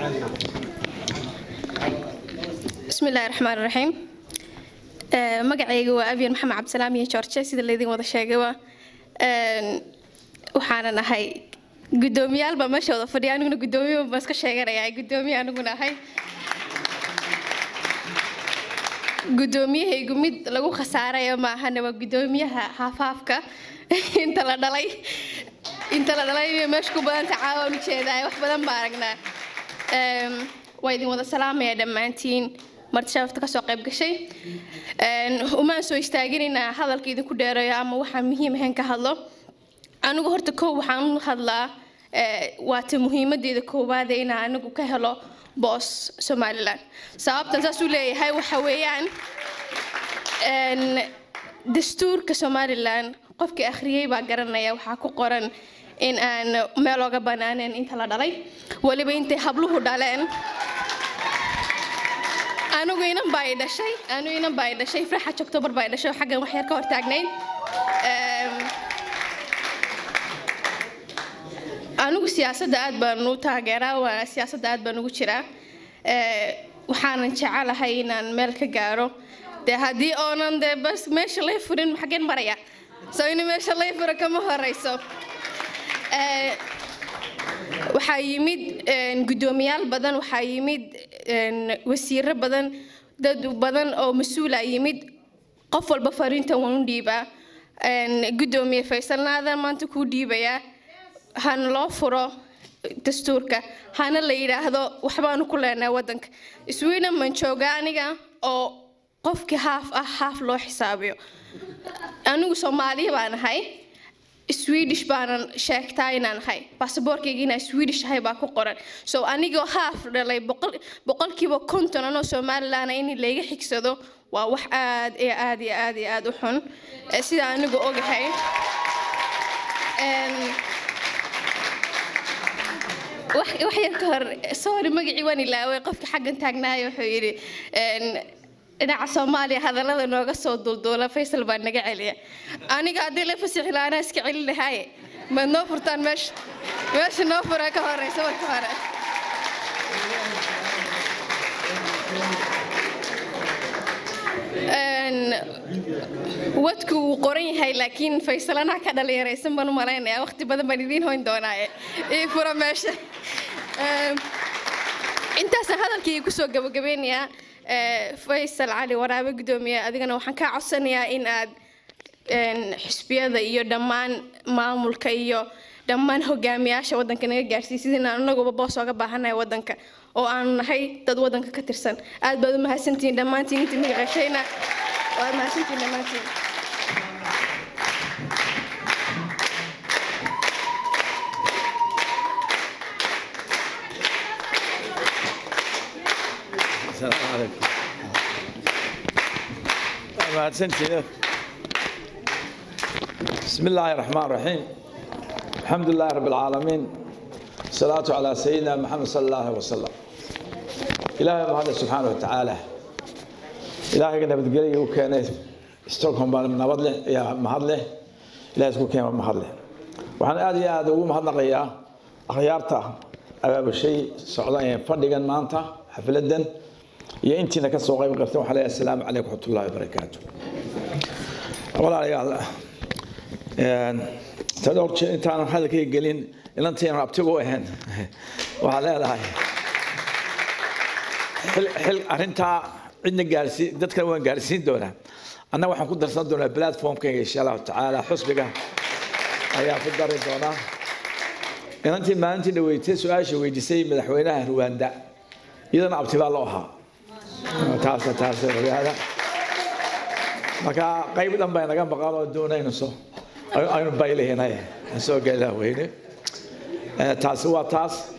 bismi illaahi raxmaan raxiim magacayga waa abyan maxamed cabdisalaam iyo george sida laydin wada sheegayba waxaanan ahay guddoomiyaal baa meesha wada fadhiya aniguna guddoomiye baan iska sheeganaya guddoomiye aniguna ahay guddoomiyahaygu mid lagu khasaarayo maahane waa guddoomiyaha haafaafka inta la dhalay inta la dhalay meesha ku badanta caawaan ujeedaa wax badan baa aragnaa waa idin wada salaamaya dhammaantiin marti sharafta kasoo qayb gashay umaan soo istaaginaynaa hadalka idinku dheereeyo ama waxaan muhiim ahayn ka hadlo anigu horta kow waxaan u hadlaa waata muhiimadeeda koowaade inaan anigu ka helo boos somalilan sababtan saas u leeyahay waxa weeyaan dastuurka somalilan qofkii akhriyey baa garanaya waxaa ku qoran in aan meel oga banaaneen inta la dhalay weliba intay habluhu dhaleen anigu inan baa i dhashay anigu inan baa i dhashay farxaj october baa i dhashay xaggan wax yar ka hortaagnayd anigu siyaasadda aad baan u taageeraa waa siyaasadda aad baan ugu jiraa waxaanan jecelahay inaan meel ka gaaro dee haddii oonan dee bas meesha lay furin xaggeen maraya soo in meesha lay furo kama horeyso waxaa yimid guddoomiyaal badan waxaa yimid wasiiro badan dad badan oo mas-uula yimid qof walba fariinta waan u dhiibaa guddoomiye faysal naadan maanta kuu dhiibayaa hana loo furo dastuurka hana la yidhaahdo waxbaanu ku leenahay waddanka sweden baan joogaa aniga oo qofkii haaf ah haaf loo xisaabiyo anigu soomaaliya baan ahay swedish baanan sheegtaa inaan ahay basaboorkayga inaan swedish ahay baa ku qoran so anigoo haaf dhalay boqolkiiba konton anoo somalilan in layga xigsado waa wax aad iyo aad iyo aad iyo aad u xun sida anigu ogahay wax yar ka hor sorry magacii waan ilaaway qofka xaggan taagnaayo wuxuu yidhi dhinaca soomaaliya hadallada nooga soo dulduula faysal baa naga celiya aniga haddii la fasixi lahaa anaa iska celin lahaaye maad noo furtaan meesha meesha noo fura ka horeysa marka hore wadku wuu qoran yahay laakiin faysalanaha ka dhalinyaraysan baan u malaynayaa waqti badan baan idiin hoyn doonaaye ii fura meesha intaasaan hadalkii kusoo gabagabeynayaa faysal cali waraabe guddoomiye adigana waxaan kaa codsanayaa in aad xisbiyada iyo dhammaan maamulka iyo dhammaan hogaamiyaasha waddanka naga gaarsiisid inaan anaguba boos ooga baahanahay waddanka oo aanu nahay dad waddanka ka tirsan aad baad u mahadsantihiin dhammaantiin intii magaceshayna waad mahadsantihiin dhammaantiin السلام عليكم mahadsantihiin بسم الله الرحمن الرحيم الحمد لله رب العالمين الصلاة على سيدنا محمد صلى الله عليه وسلم إلهي محمد سبحانه وتعالى إلهي قد نبتقلي وكان ستوكهم بان نبض له يا مهد له إلهي سكو كيما مهد له وحن آدي آدي ومهد نقيا أخيارتا أباب الشيء سعودان فردقا مانتا حفلدا iyo intiina ka soo qayb qartay waxaa leeyahay assalaamu calaykum waraxmatullaahi wabarakaatu walaalayaal tan hor jeer intaanan hadalkayga gelin ilantiinan abtigu u ahayn waxaa leedahay xil arrintaa cidna gaarsiin dadkan waan gaarsiin doonaa annaga waxaan ku darsan doonaa platformkayga insha allahu tacaala xusbiga ayaan ku dari doonaa inantii maalintii dhaweysay su-aasha weydiisay madaxweynaha ruwaanda iyadana abti baa loo ahaa taas taas ogaada marka qayb dhan bay naga maqan oo doonaynu soo aynu baylahinay soo gelaa weyne taasi waa taas